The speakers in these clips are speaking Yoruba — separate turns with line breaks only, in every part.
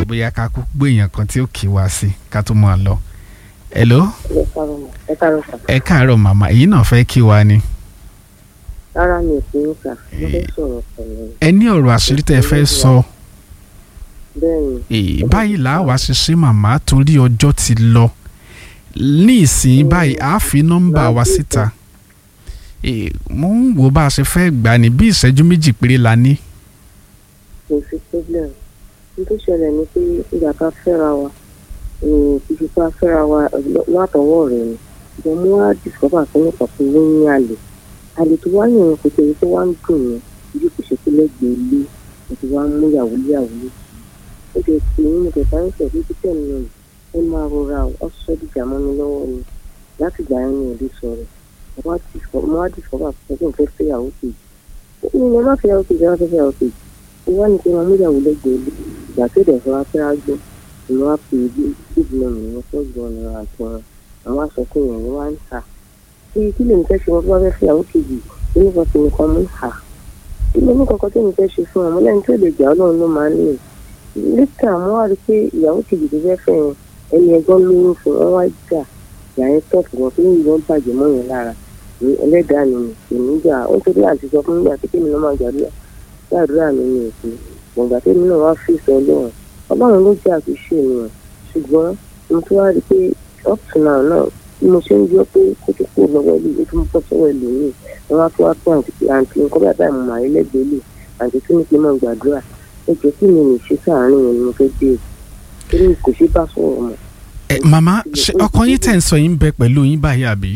bóyá ká kú gbé èèyàn kan tí ó kì í wá sí ká tó máa lọ. hello
ẹ káàárọ̀ mà ẹ káàárọ̀ sà
ẹ káàárọ̀ màmá èyí náà fẹ́ kí wa ni.
rárá mi ò fi ń kà mo fẹ́ sọ̀rọ̀ pẹ̀lú
ẹ ní ọ̀rọ̀ àṣírí tẹ́ ẹ fẹ́ sọ
bẹ́ẹ̀ ni
èè, báyìí là á wá ṣiṣẹ́ màmá torí ọjọ́ ti lọ ní ìsìn báyìí á fi nọ́mbà wa síta èè, mo ń wo bá a ṣe fẹ́ gbà ní bí ìṣẹ́jú méjì péré la ní.
kò sí problem n tó ṣẹlẹ̀ ni pé ìgbà ká fẹ́ra wa ìfipá fẹ́ra wa látọwọ́ rẹ̀ ni ìgbà mo wá discover pé nípa pé ó ń àlè àlè tó wá yàn kò tẹ̀lé tó wá ń dùn yẹn bí kò ṣe pé lẹ́gbẹ̀ẹ́ ilé mo ti wá ń mú yàwó yàwó ó jẹ́ pé mo tẹ̀ bá ń tẹ̀ lójú tẹ̀ nù ẹ máa rọra ọ sọ dìjà mọ́ mi lọ́wọ́ ni láti gbà yẹn ní òde sọ̀rọ̀ mo wá discover pé kí n fẹ́ fẹ́yàwó kejì ó ní mo má fẹ́yàwó kejì má fẹ́ fẹ́yàwó kejì ó wá ní kí wọn múyàwó lẹ́gbẹ̀ẹ́ ilé ìgbà tó dẹ̀ fọwọ́ fẹ́ ágbó ìlú wa pè é bí ìdílé mi wọn fẹ́ gbọ́ ọ̀nà àti wọn àwọn aṣọ́kùn yẹn ni wọ́n ń ta kí kí lèmi fẹ́ ṣe wọn tó bá fẹ́ fẹ́yàwó kejì nínú kan tí nìkan mú hà kí lèmi kankan tó ní fẹ́ ṣe fún ọmọ lẹ́yìn tó lè gbà ọlọ́run ló máa ń lè lẹ́tà mo wá rí i pé ìyàwó kejì tó fẹ́ fẹ́ yẹn ẹni ẹgbọ́n lóyún fún wọn wá jà ìyá yẹn tọ̀pù wọn tó ń yọ bàjẹ́ mọ́ yẹn lára ní ẹlẹ́dàá mi ní ìníjà ó ń torí àti sọ fún mi àti kí mi lọ́ máa gbàdúrà gbàdúrà mi ní òkú gbọ̀ngàn tẹ́mi náà wá fi sọ lọ́wọ́ ọlọ́run ló jẹ́ àtúnṣe ènìyàn ṣùgbọ́n mo tún wá rí i pé up to now náà bí mo ṣe ń yọ pé kó tó kó lọ́wọ́ ilé ìwé tó ń bọ́ sọ́wọ́ ẹlòmíì wọ́n wá tó wá pé àǹtí àǹtí nǹkan bá báyìí mo mà rí lẹ́gbẹ̀ẹ́ lè àǹtí tó ní pé máa gbàdúrà ẹ jẹ́ kí mi lè ṣe sáàárín yẹn ni mo fẹ́ dé torí kò ṣe bá sọ̀rọ̀ mọ́.
ẹ màmá ṣé ọkọ yín tẹ̀ ń sọ yín bẹ pẹ̀lú yín báyìí àbí.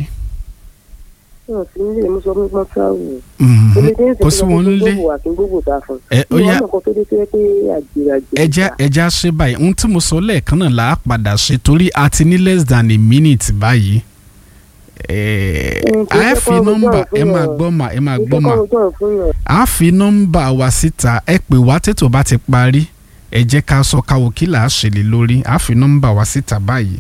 wọn sì nílé mo sọ fún wọn travel
Mhm.
olùdíje
kò sí wọn lé
gbogbo àti gbogbo ta fún
ẹ ó yá
ìwọ náà kan tó dé tó yẹ pé àjèrè àjèrè
ẹja ẹja ṣe báyìí ohun tí mo sọ lẹ́ẹ̀kan náà là á padà ṣe torí a ti ní less than a minute báyìí. ẹ
Mm, kì í
á
ṣe
fi
kọ́ ọjọ́
nọ́mbà ẹ
fún
máa
yàn.
gbọ́ mà ẹ máa gbọ́ mà
ìfẹ́ kọ́ ọjọ́ fún yàn
á fi nọ́mbà wa síta ẹ pè wá tètò bá ti parí ẹ jẹ́ ká sọ káwọ́ kí là á ṣe lè lórí á fi nọ́mbà wa síta báyìí.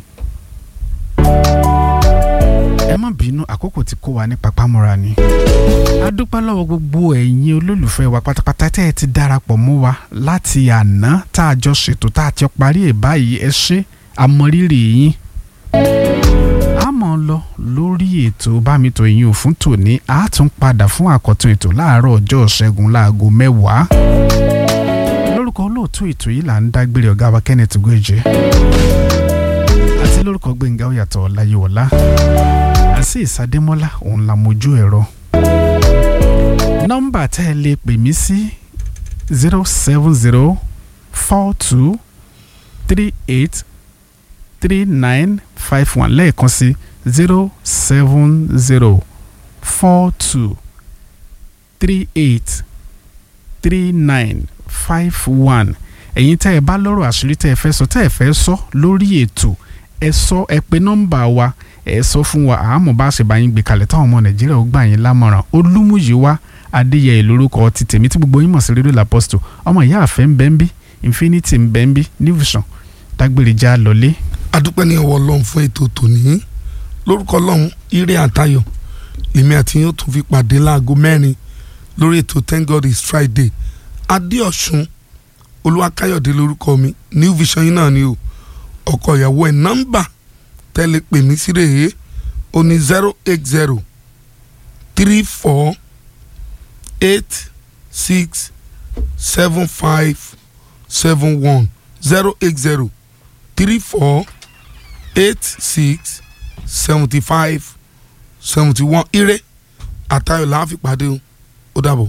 ẹ má bínú àkókò tí kó wa ní papámọ́ra ni. a dúpẹ́ lọ́wọ́ gbogbo ẹ̀yin olólùfẹ́ wa pátápátá tẹ́ ẹ ti darapọ̀ mọ́ wa láti àná tá a jọ ṣètò tá a ti parí ẹ̀ báyìí ẹ ṣé àmọrírì yín. a mọ̀ ọ́ lọ lórí ètò bámitò yín ò fún tòní a tún padà fún àkọ́tún ètò láàárọ̀ ọjọ́ ṣẹ́gun láago mẹ́wàá. lórúkọ olóòtú ètò yìí là ń dágbére ọ̀gá wa Kenneth Goje àti lórúkọ Gbẹ̀ngà Oyàtọ̀ Ọláyíwọlá àti ìsàdémọ́lá òun la mojú ẹ̀rọ. nọ́mbà tẹ́ ẹ lè pè mí sí zero seven zero four two three eight three nine five one lẹ́ẹ̀kan sí zero seven zero four two three eight three nine five one ẹ̀yin tẹ́ ẹ bá lọ́rọ̀ àṣírí tẹ́ ẹ fẹ́ sọ tẹ́ ẹ fẹ́ sọ lórí ètò ẹ sọ ẹ pè nọ́mbà wa ẹ sọ fún wa àmọ́ bá ṣe bá yín gbé kalẹ̀ táwọn ọmọ nàìjíríà ó gbà yín lámọ̀ràn olúmúyíwá adéyẹyẹ lórúkọ ti tèmi tí gbogbo yín mọ̀ sí rédíò làpọ́sítò ọmọ ìyá àfẹ́ ń bẹ́ ń bí infinity ń bẹ́ ń bí níwùsàn dágbére já lọlé.
adúpẹ́ ní ọwọ́ ọlọ́run fún ètò tòní lórúkọ ọlọ́run ire àtayọ̀ lèmi àti yóò tún fi pàdé láago mẹ́rin lórí ètò thank god is friday adéọ̀sùn olúwakáyọ̀dé lórúkọ mi new vision yín náà ni o ọkọ ìyàwó ẹ̀ nọ́mbà tẹ́lẹ̀ pè mí sí rèé o ní zero eight zero three four eight six seven five seven one zero eight zero three four eight six seventy five seventy one ire àtayọ̀ la fi pàdé o ó dàbọ̀.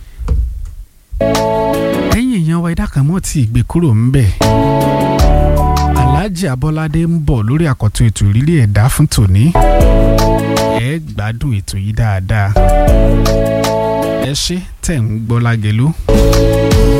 ẹ̀yin èèyàn wa ẹ̀dá kan mọ́ tí ìgbé kúrò ń bẹ̀. alhaji abọ́ládé ń bọ̀ lórí àkọ́tún ètò ìrírí ẹ̀dá fún tòní. ẹ gbádùn ètò yìí dáadáa. ẹ ṣé tẹ̀ ń gbọ́ lágẹ̀lú.